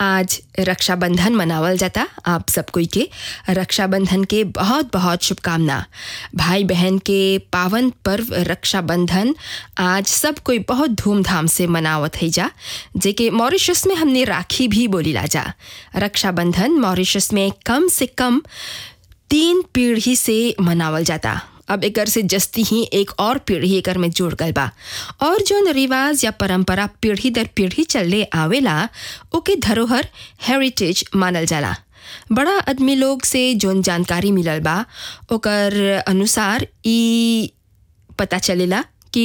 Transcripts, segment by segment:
आज रक्षाबंधन मनावल जाता आप सब कोई के रक्षाबंधन के बहुत बहुत शुभकामना भाई बहन के पावन पर्व रक्षाबंधन आज सब कोई बहुत धूमधाम से मनावत है जा जेके मॉरिशस में हमने राखी भी बोली ला जा रक्षाबंधन मॉरिशस में कम से कम तीन पीढ़ी से मनावल जाता अब एकर से जस्ती ही एक और पीढ़ी एकर में जुड़ गल बा और जौन रिवाज या परंपरा पीढ़ी दर पीढ़ी चलले आवेला ओके धरोहर हेरिटेज मानल जाला बड़ा आदमी लोग से जौन जानकारी मिलल बा ओकर अनुसार ई पता चलेला कि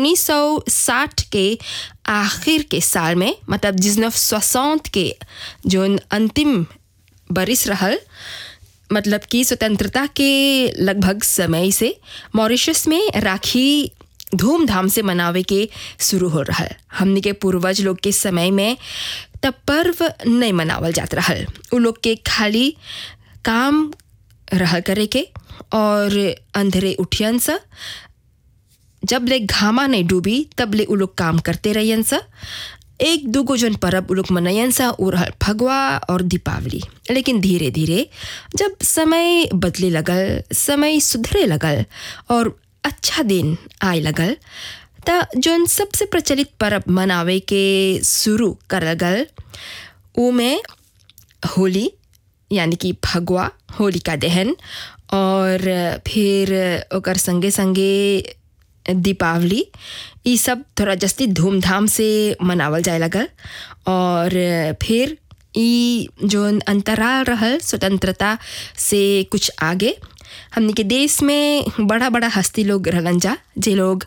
1960 के आखिर के साल में मतलब जिसनफ सोसौत के जौन अंतिम बरिस रहल मतलब कि स्वतंत्रता के लगभग समय से मॉरिशस में राखी धूमधाम से मनावे के शुरू हो रहा हमने के पूर्वज लोग के समय में तब पर्व नहीं मनावल जात रहल उ लोग के खाली काम रह करे के और अंधेरे उठियन सा जब ले घामा नहीं डूबी तब ले उ लोग काम करते रहियन सा एक दूगो जन परब उ लोग मनयन सा उ रहल फगवा और दीपावली लेकिन धीरे धीरे जब समय बदले लगल समय सुधरे लगल और अच्छा दिन आए लगल त जौन सबसे प्रचलित परब मनावे के शुरू करल गल उ में होली यानी कि फगवा होलिका दहन और फिर ओकर संगे संगे दीपावली ये सब थोड़ा जस्ती धूमधाम से मनावल जाए लगल और फिर ई जो अंतराल रहल स्वतंत्रता से कुछ आगे हमने के देश में बड़ा बड़ा हस्ती लोग रहलन जा जे लोग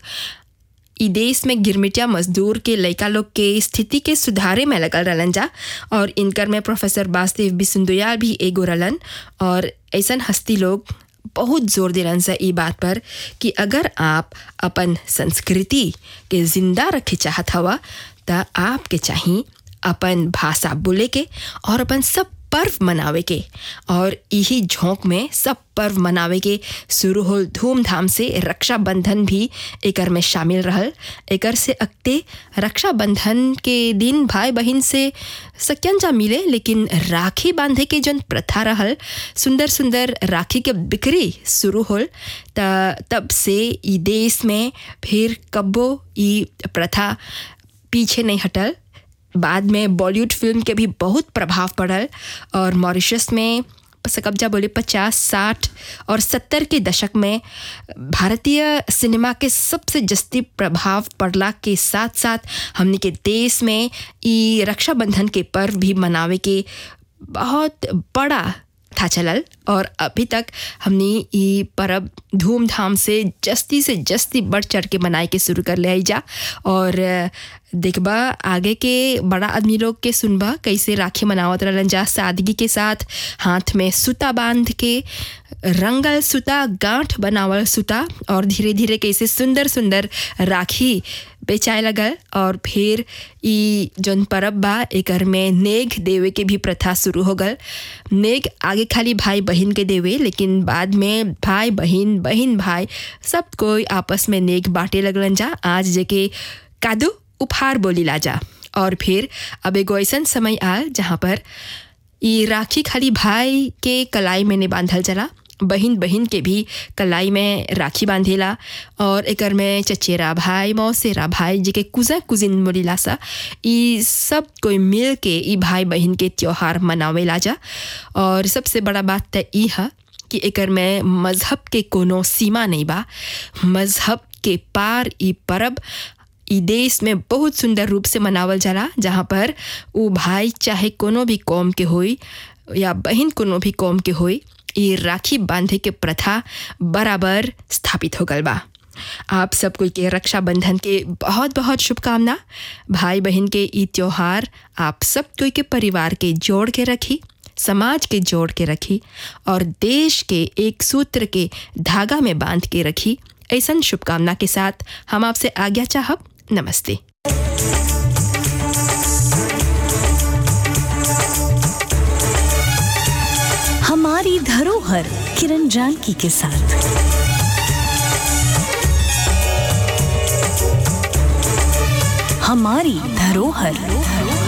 ई देश में गिरमिटिया मजदूर के लड़का लोग के स्थिति के सुधारे में लगल रहलन जा और इनकर में प्रोफेसर वासुदेव बिसुंदुयाल भी एगो रहलन और ऐसन हस्ती लोग बहुत जोर दिलन से ई बात पर कि अगर आप अपन संस्कृति के जिंदा रखे चाहत हवा त आपके चाहिए अपन भाषा बोले के और अपन सब पर्व मनावे के और यही झोंक में सब पर्व मनावे के शुरू हो धूमधाम से रक्षाबंधन भी एकर में शामिल रहल एकर से अगते रक्षाबंधन के दिन भाई बहन से सक्यन जा मिले लेकिन राखी बांधे के जन प्रथा रहल सुंदर सुंदर राखी के बिक्री शुरू होल त तब से ई देश में फिर कब्बो ई प्रथा पीछे नहीं हटल बाद में बॉलीवुड फिल्म के भी बहुत प्रभाव पड़ल और मॉरिशस में कब्जा बोले पचास साठ और सत्तर के दशक में भारतीय सिनेमा के सबसे जस्ती प्रभाव पड़ला के साथ साथ हमने के देश में ई रक्षाबंधन के पर्व भी मनावे के बहुत बड़ा था चलल और अभी तक हमने ये पर्व धूमधाम से जस्ती से जस्ती बढ़ चढ़ के मनाए के शुरू कर ले जा और देखबा आगे के बड़ा आदमी लोग के सुनबा कैसे राखी मनावत रहलन जा सादगी के साथ हाथ में सूता बांध के रंगल सूता गांठ बनावल सूता और धीरे धीरे कैसे सुंदर सुंदर राखी बेचाए लगल और फिर ई जौन परब बा एकर में नेग देवे के भी प्रथा शुरू हो गल नेग आगे खाली भाई बहन के देवे लेकिन बाद में भाई बहन बहन भाई सब कोई आपस में नेग बांटे लगलन जा आज जेके कादू उपहार बोली ला जा और फिर अब एगो ऐसा समय आल जहाँ पर ई राखी खाली भाई के कलाई में नहीं बांधल चला बहन बहन के भी कलाई में राखी बांधेला और एकर में चचेरा भाई मौसेरा भाई जेके कुजा कुजिन बोलीला सा ई सब कोई मिल के ई भाई बहन के त्योहार मनावेला जा और सबसे बड़ा बात तो ई है कि एकर में मज़हब के कोनो सीमा नहीं बा मज़हब के पार ई परब ई देश में बहुत सुंदर रूप से मनावल जाला जहाँ पर वो भाई चाहे कोनो भी कौम के होई या बहन कोनो भी कौम के होई ये राखी बांधे के प्रथा बराबर स्थापित हो गल बा आप सब कोई के रक्षाबंधन के बहुत बहुत शुभकामना भाई बहन के ई त्योहार आप सब कोई के परिवार के जोड़ के रखी समाज के जोड़ के रखी और देश के एक सूत्र के धागा में बांध के रखी ऐसा शुभकामना के साथ हम आपसे आज्ञा चाहब नमस्ते हमारी धरोहर किरण जानकी के साथ हमारी धरोहर